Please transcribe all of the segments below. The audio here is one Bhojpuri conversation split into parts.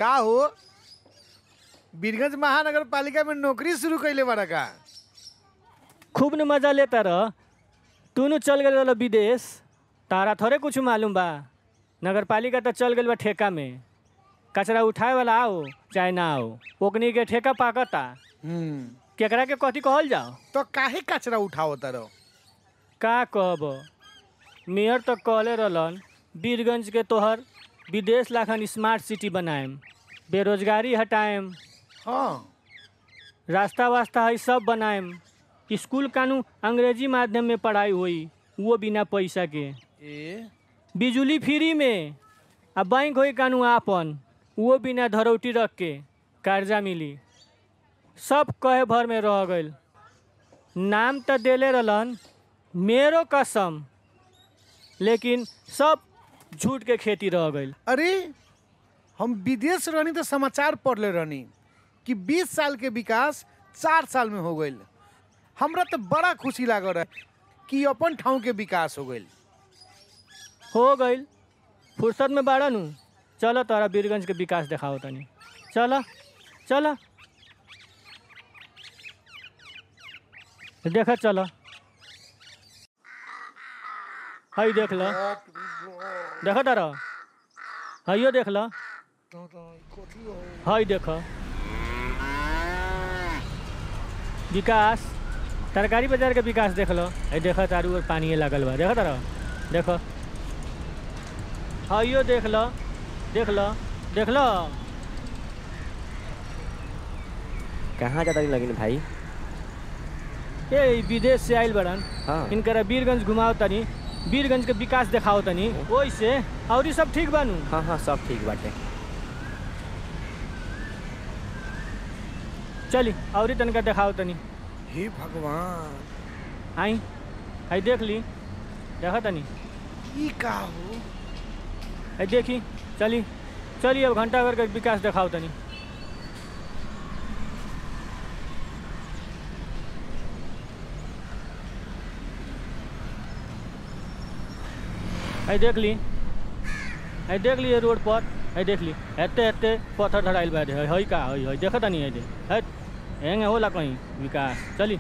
का हो बीरगंज महानगर पालिका में नौकरी शुरू कैले बारा का खूब न मजा लेता रह तू नु चल गए रह विदेश तारा थोड़े कुछ मालूम बा नगर पालिका तो चल गई बा ठेका में कचरा उठाए वाला आओ चाहे ना आओ ओकनी के ठेका पाकता हम्म केकरा के कथी कहल जाओ तो काहे कचरा उठाओ तारो का कहब मेयर तो कहले रहलन बीरगंज के तोहर विदेश लाखन स्मार्ट सिटी बनाएम बेरोजगारी हटाएम हाँ रास्ता वास्ता है सब बनाएम स्कूल कानू अंग्रेजी माध्यम में पढ़ाई हुई वो बिना पैसा के ए बिजली फ्री में आ बैंक होई कानू आपन वो बिना धरौटी रख के कर्जा मिली सब कहे भर में रह गइल नाम तो देले रहलन मेरो कसम लेकिन सब झूठ के खेती रह गइल अरे हम विदेश रहनी तो समाचार पढ़ले रहनी कि 20 साल के विकास चार साल में हो गईल हमरा तो बड़ा खुशी लागल रहे कि अपन ठाव के विकास हो गईल हो गइल फुर्सत में बाड़ा नु चलो तोरा बीरगंज के विकास देखाओ तनी चलो चलो देख चलो हई देख लो देख तारा हइयो देख लो हई देख विकास तरकारी बाजार के विकास देख लो हई देख तारू और पानी लागल बा देख तारा देख हइयो देख लो देख लो देख लो कहाँ जाता लगिन भाई ए ई विदेश से आइल बड़न हाँ इनकरा बीरगंज घुमाओ तनी बीरगंज के विकास देखाओ तनी ओइसे और ई सब ठीक बानू हाँ हाँ सब ठीक बाटे चली और ही तनका देखाओ तनी हे भगवान आई आई देख ली देखा तनी ई का हो आई देखी चली चली अब घंटा घर के विकास देखाओ तनी आई देख ली आई देख ली ये रोड पर आई देख ली एते एते पत्थर धराइल बा है हई का हई हई देखत नहीं है हट हेंगे होला कहीं विकास चली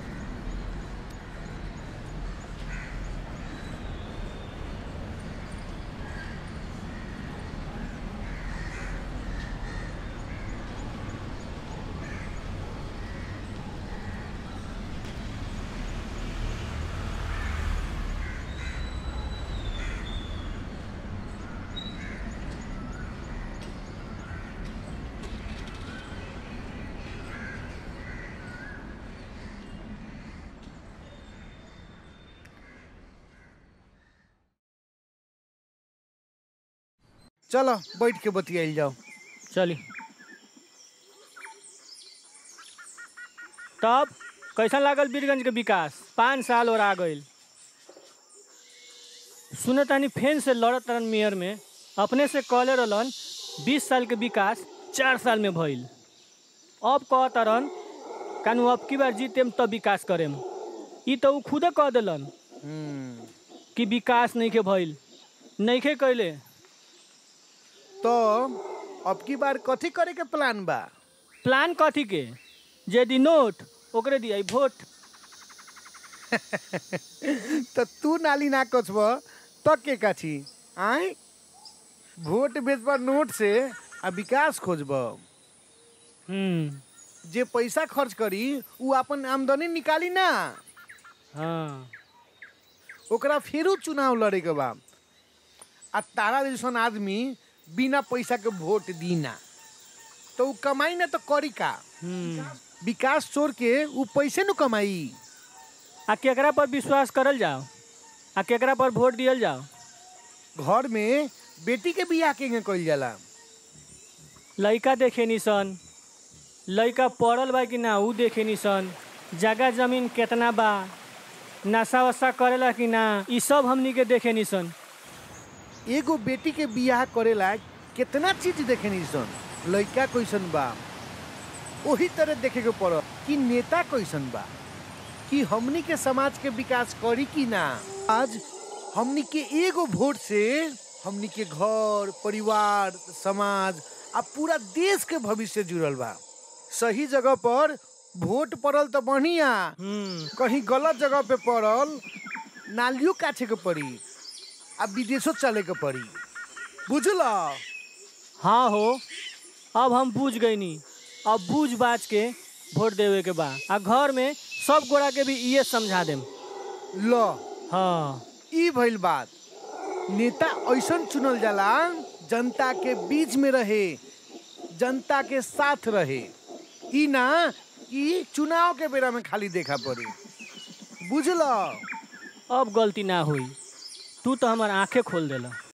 चलो बैठ के बतियाइल जाओ चली तब कैसा लागल बीरगंज के विकास पाँच साल और आ गईल सुने तानी फेन से लड़त रहन मेयर में अपने से कहले रहलन बीस साल के विकास चार साल में भइल अब कह तरन कानू अब की बार जीतेम तब विकास करेम ई तो ऊ खुदे कह देलन हम्म कि विकास नहीं के भइल नहीं के कैले तो अब की बार कथी करे के प्लान बा प्लान कथी के जे दी नोट ओकरे दिया वोट तो तू नाली ना कछब तो के काछी आय वोट बेचबा नोट से आ विकास खोजब हम्म जे पैसा खर्च करी उ अपन आमदनी निकाली ना हाँ ओकरा फेरू चुनाव लड़े के बा आ तारा जैसन आदमी बिना पैसा के वोट दी ना तो उ कमाई ना तो करी का हम्म विकास चोर के उ पैसे न कमाई आ केकरा पर विश्वास करल जाओ आ केकरा पर वोट दियल जाओ घर में बेटी के बियाह के कइल जाला लइका देखे निसन लइका पढ़ल बा कि ना ऊ देखे निसन जगह जमीन केतना बा नशा वशा करेला कि ना ई सब हमनी के देखे निसन एगो बेटी के बियाह करेला कितना चीज देखे सन लड़का कैसन बा वही तरह देखे के पड़ कि नेता कैसन बा कि हमनी के समाज के विकास करी कि ना आज हमनी के एगो वोट से हमनी के घर परिवार समाज आ पूरा देश के भविष्य जुड़ल बा सही जगह पर वोट पड़ल तो बढ़िया कहीं गलत जगह पे पड़ल नालियों काछे के पड़ी आ विदेशों चले के पड़ी बुझल हाँ हो अब हम बूझ गईनी अब बूझ बाज के वोट देवे के बा आ घर में सब गोड़ा के भी इहे समझा देम लो हाँ ई भइल बात नेता ऐसन चुनल जाला जनता के बीच में रहे जनता के साथ रहे ई ना कि चुनाव के बेरा में खाली देखा पड़ी बुझल अब गलती ना हुई तू तो हमार आंखें खोल देला